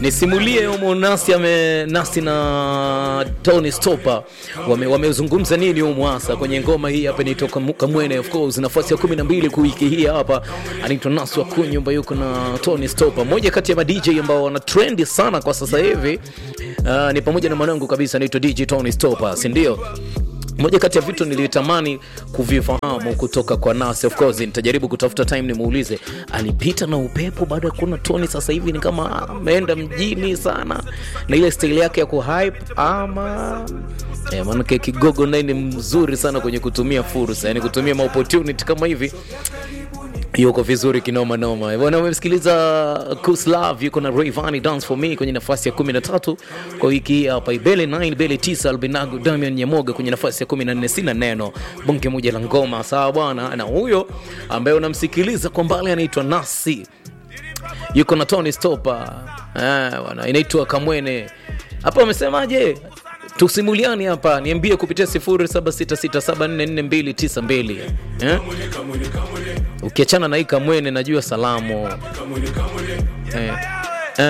nisimulie humo nasi ame nasi na Tony Stopper wame wamezungumza nini humo hasa kwenye ngoma hii hapa inaitwa Kamwene of course nafasi ya 12 kwa wiki hii hapa anaitwa Nasi wa Kunyumba yuko na Tony Stopper moja kati ya ma DJ ambao wana trendi sana kwa sasa hivi uh, ni pamoja na mwanangu kabisa anaitwa DJ Tony Stopper si ndio moja kati ya vitu nilitamani kuvifahamu kutoka kwa Nas, of course nitajaribu kutafuta time nimuulize, alipita na upepo baada ya kuona Tony sasa hivi ni kama ameenda mjini sana na ile style yake ya kuhype ama eh, maanake Kigogo naye ni mzuri sana kwenye kutumia fursa, yani kutumia maopportunity kama hivi yuko vizuri kinoma noma bwana. Umemsikiliza Kuslav yuko na Rayvanny Dance for Me kwenye nafasi ya 13 kwa wiki hii hapa. Ibele 9 Ibele 9 Albinago Damian Nyamoga kwenye nafasi ya 14. Sina neno bonge moja la ngoma, sawa bwana. Na huyo ambaye unamsikiliza kwa mbali anaitwa Nasi, yuko na Tony Stopper eh bwana, inaitwa Kamwene. Hapa wamesemaje? tusimuliani hapa, niambie kupitia 0766744292 eh? Ukiachana na hii Kamwene, najua salamu eh.